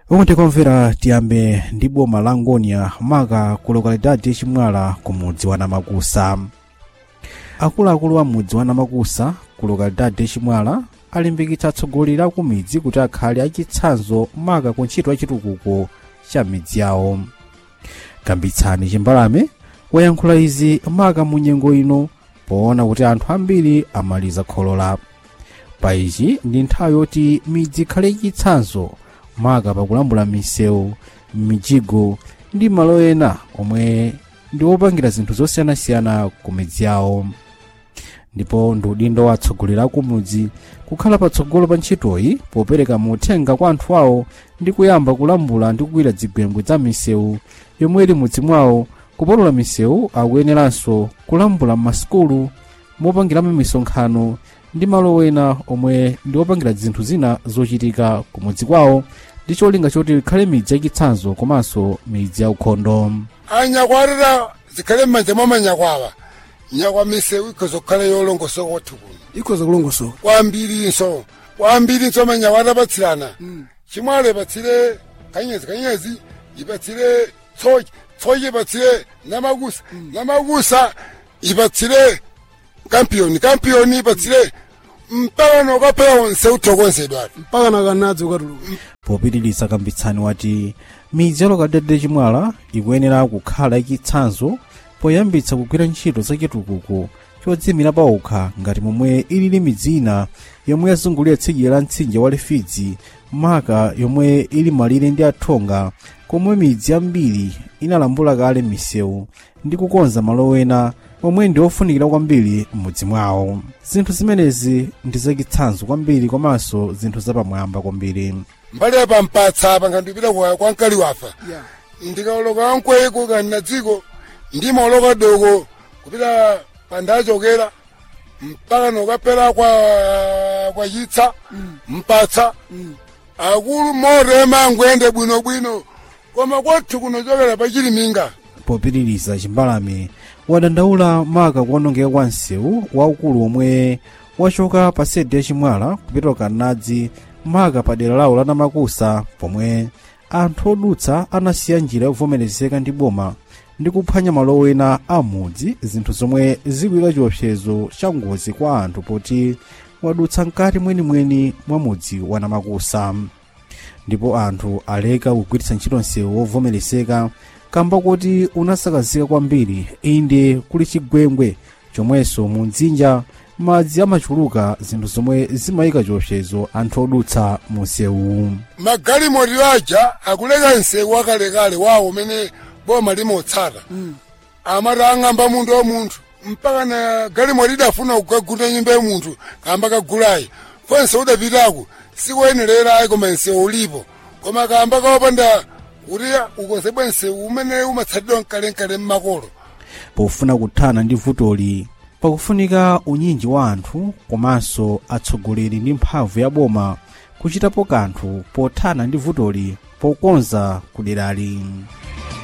ukundikomvera tiyambe ndi boma la ngonia maka ku lokalidade chimwala ku mudzi wa namakusa akuluakulu a mudzi wa namakusa ku lokalidade chimwala alimbikitsa atsogoleri a ku midzi kuti akhale achitsanzo maka ku ntchito ya chitukuko cha midzi yawo kambitsani chimbalame wayankhula izi maka mu nyengo ino poona kuti anthu ambiri amaliza kholola pa ichi ndi nthawi yoti midzi ikhale chitsanzo maka pakulambula misewu mijigo ndi malo ena omwe ndi opangira zinthu zosiyanasiyana ku midzi yawo ndipo ndi udindo wa atsogoleri a kumudzi kukhala patsogolo pa ntchitoyi popereka mauthenga kwa anthu awo ndi kuyamba kulambula ndi kugwira zigwembwe za misewu yomwe ili mudzi mwawo kupolola misewu akuyeneranso kulambula m'masukulu mopangiramo misonkhano ndi malo ena omwe ndi opangira zinthu zina zochitika kumudzi kwawo ndi cholinga choti ikhale midzi yachitsanzo komanso midzi yaukhondo anyakwarira zikhale m'manja mwa manyakwawa nyakwa misewu ikhoza kukhala yolongosoka kwathu kuno ikhoza kulongosoka kwambirinso kwambirinso manyakwati apatsirana chimwalo ipatsire kanyezi kanyezi ipatsire tsoki tsoki ipatsire namakusa namakusa ipatsire kampiyoni kampiyoni ipatsire mpaka nokapera onse uthokozedwa mpaka nakanadzi ukatuluka popitiriza kambitsani wati midzi ya lokalidade chimwala ikuyenera kukhala yachitsanzo poyambitsa kugwira ntchito zachitukuko chodzimira paokha ngati momwe ilili midzi ina yomwe yazungulira tsidya la mtsinje wa lifidzi maka yomwe ili malire ndi athonga komwe midzi yambiri inalambula kale misewu ndi kukonza malo ena omwe ndi ofunikira kwambiri m'mudzi mwawo zinthu zimenezi ndi zachitsanzo kwambiri komanso zinthu zapamwamba kwambiri mbali apa mpatsa apa ngandipita kwa kwa mkali wafa ya ndikaloka ankweko kani na dziko ndimaloka doko kupita pandachokera mpaka nokapera kwa kwa chitsa mpatsa akulu morema angwende bwinobwino koma kwathu kunochokera pachiliminga popitiriza chimbalame wadandaula maka kuonongeka kwa msewu waukulu omwe wachoka pa sede ya chimwala kupita kanadzi maka pa dera lawo la namakusa pomwe anthu odutsa anasiya njira yovomerezeka ndi boma ndi kuphwanya malo ena a mudzi zinthu zomwe zikuyika chiopsezo cha ngozi kwa anthu poti wadutsa mkati mwenimweni mwa mudzi wa namakusa ndipo anthu aleka kugwiritsa ntchito msewu wovomerezeka kamba kuti unasakazika kwambiri inde kuli chigwengwe chomwenso mu mdzinja madzi amachuluka zinthu zomwe zimayika chiopsezo anthu odutsa mu msewu magalimoto aja akuleka msewu wakalekale wawo umene boma limotsata amati ang'amba munthu wa munthu mpaka na galimoto idafuna kukagunda nyumba ya munthu kamba kagulayi fo msewu udapitako sikuyenererayi koma msewu ulipo koma kamba kawapanda kuti ukonzebwe msewu umene umatsatidwa mkalenkale mmakolo pofuna kuthana ndi vutoli pakufunika unyinji wa anthu komanso atsogoleri ndi mphamvu ya boma kuchitapo kanthu pothana ndi vutoli pokonza kuderali